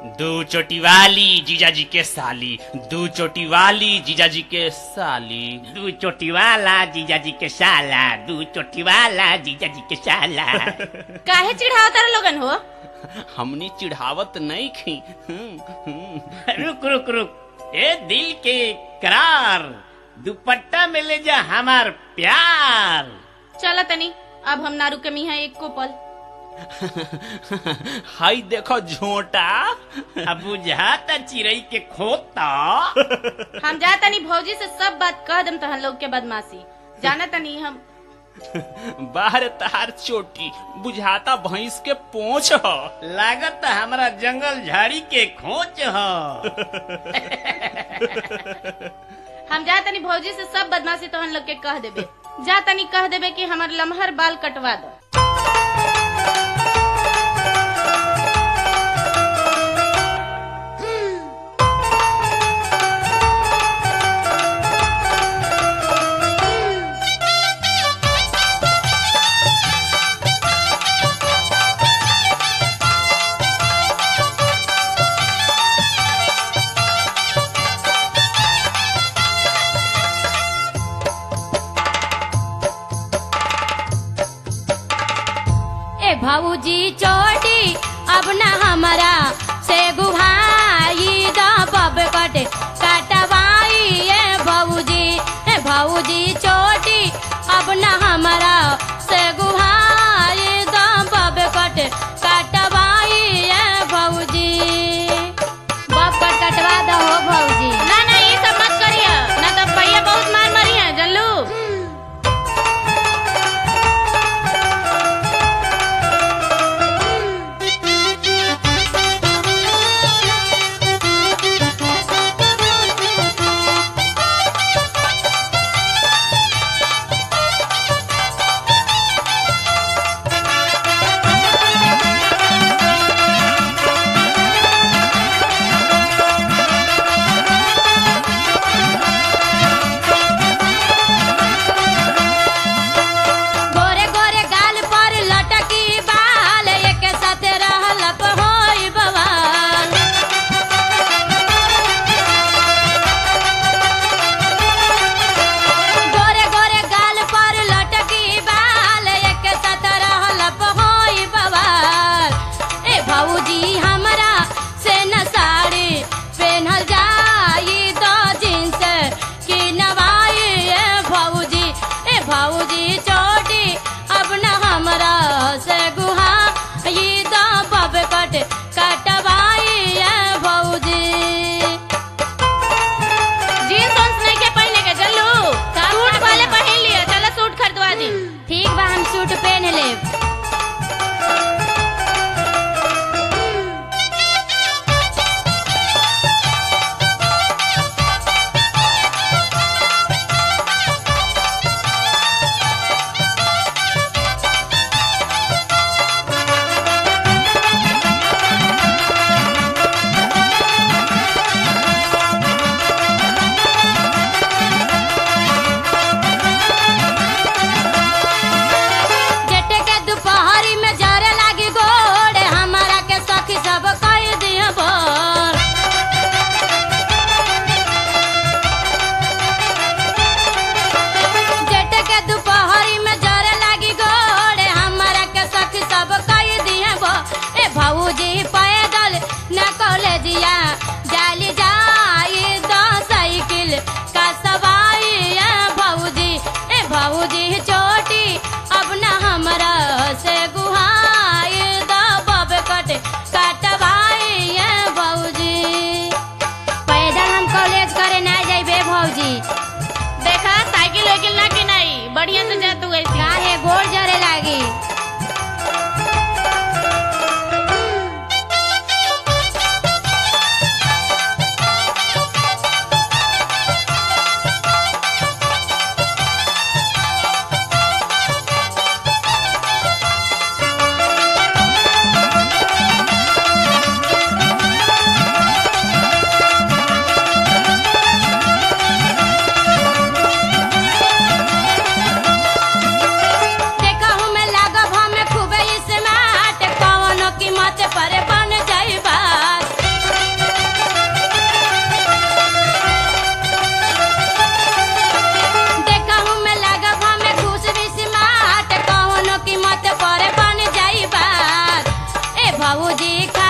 दू चोटी वाली जीजा जी के साली दू चोटी वाली जीजा जी के साली दू चोटी वाला जीजा जी के साला दू चोटी वाला जीजा जी के साला काहे चिढ़ावतार लोगन हो हमनी चिढ़ावत नहीं खी हम्म, हम्म। रुक रुक रुक ए दिल के करार दुपट्टा में ले जा हमार प्यार चल तनी अब हम ना रुके मिहा एक को पल हाय देखो झोटा अब बुझाता चिड़ई के खोता हम जा तनी भौजी से सब बात कह दम तहन लोग के बदमाशी जाना तनी हम बाहर तार चोटी बुझाता भैंस के पोंछ ह लागत हमरा जंगल झाड़ी के खोच ह हम जा तनी भौजी से सब बदमाशी तहन लोग के कह देबे जा तनी कह देबे कि हमर लमहर बाल कटवा दो ए भाऊजी चोटी अब न हमारा से गुभाई द बब कटे कटवाई ए भाऊजी ए भाऊजी चोटी अब न हमारा से गुभाई द बब कटे कटवाई ए भाऊजी बब कट कटवा दो हो भाऊजी ना ना ये सब मत करिए ना तो भैया बहुत मार मारी है जल्लू गोरे गोरे गाल पर लटकी बाल एक साथ रहल होई बवाल गोरे गोरे गाल पर लटकी बाल एक साथ रहल होई बवाल ए भाऊजी हमरा से न साड़ी पहनल जाई दो जींस की नवाई ए भाऊजी ए भाऊजी चोटी अब न हमरा से गुहा ये दो बब कट कटवाई ए भाऊजी जीन्स उन्स नहीं के पहने के जल्लू सूट वाले पहन लिया चलो सूट खरीदवा दी ठीक बा हम सूट पहन लेब भौजी खा